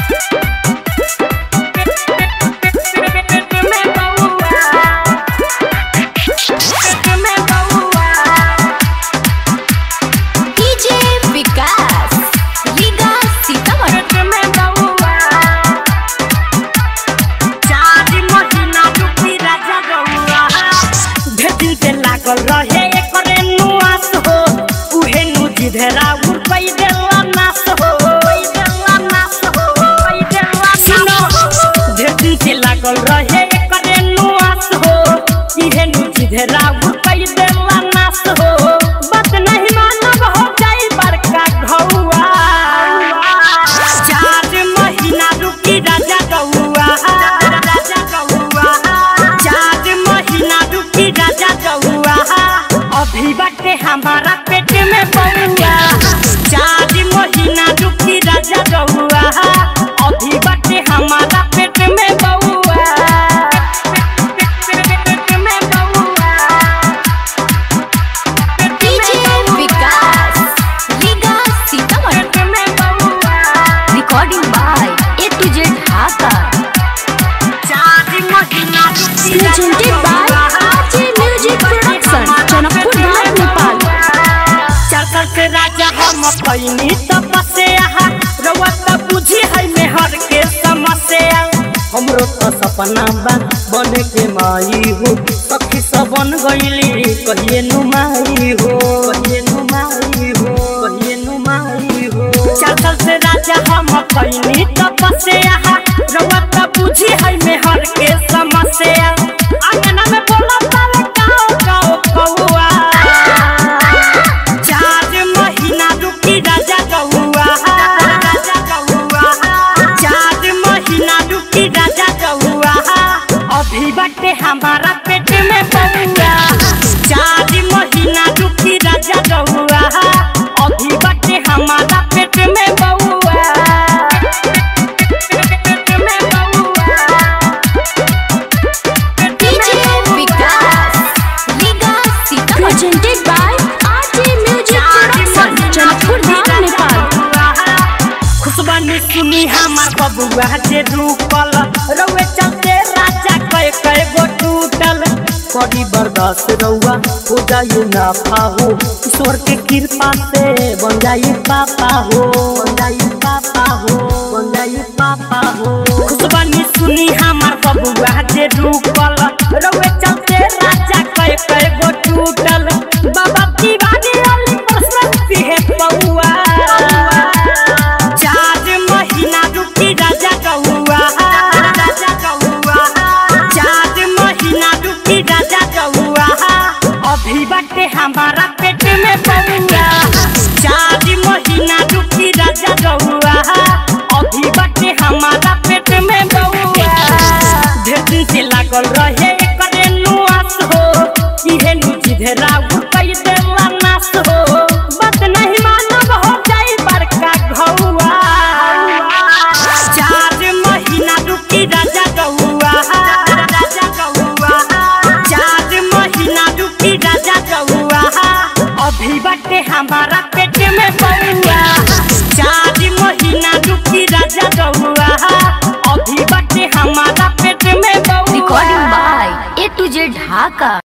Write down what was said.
DJ विकास रीगा सीतामढ़ी लागल रहे एकरे नुआस हो उहे नु जिधरा उड़पई देला नास हो देला नास हो देला सुनो भेटी के लागल रहे एकरे नुआस हो इहे नु जिधरा उड़पई देला नास हो बात नहीं मानब हो जाई बड़का घौआ चार महीना रुकी राजा गौआ राजा गौआ चार महीना रुकी राजा गौआ अभी बाटे हमारा पेट में बउआ चार महीना रुकी राजा गौआ अभी बाटे हमारा पेट में बउआ पेट में बउआ डीजे विकास रीगा सीतामढ़ी पेट में बउआ recording by A to Z Dhaka चार महीना रुकी presented by RJ Music Production, Janakpur धाम, नेपाल। चरकर के राजा हम पैनी तपसे आहा रउआ त बुझी है मेहर के समस्या हमरो त सपना बा बने के माई हो सखी सब बन गईली कहिए नुमाई हो कहिए नुमाई हो कहिए नुमाई हो चरकर से राजा हम पैनी तपसे आहा रउआ त बुझी है मेहर के समस्या अंगना में बोला तारे काओ काओ कौआ चार महीना रुकी राजा गौआ राजा गौआ चार महीना रुकी राजा गौआ अभी बाटे हमारा पेट में बउआ चार महीना रुकी राजा गौआ अभी बाटे हमारा पेट में बउआ पेट में बउआ पेट डीजे में विकास Riga Sitamarhi presented by RJ Music Production, Janakpur धाम, नेपाल। खुशबानी सुनी हमार बबुआ जे रूपल रउए चलते राजा कय कय गो टूटल करी बर्दाश्त रउआ हो जाई ना पाहो ईश्वर के कृपा से बन जाई पापा हो बन जाई पापा हो बन जाई पापा हो खुशबानी सुनी हमार बबुआ जे रूपल रउए चलते राजा कय कय गो टूटल बाबा दीवानी अली प्रसन्न है पौआ चार महीना रुकी राजा गौआ राजा गौआ चार महीना रुकी राजा गौआ अभी बाटे हमारा पेट में बउआ चार महीना रुकी राजा गौआ अभी बाटे हमारा पेट में बउआ ढेर दिन से लागल रहे एकरे नुआस हो इहे नु जिधरा उठै देला नास हो बात नहीं मानब हो जाई बड़का घौआ चार महीना रुकी राजा गौआ राजा गौआ चार महीना रुकी राजा गौआ अभी बाटे हमारा पेट में बउआ चार महीना रुकी राजा गौआ अभी बाटे हमारा पेट में बउआ recording by A to Z Dhaka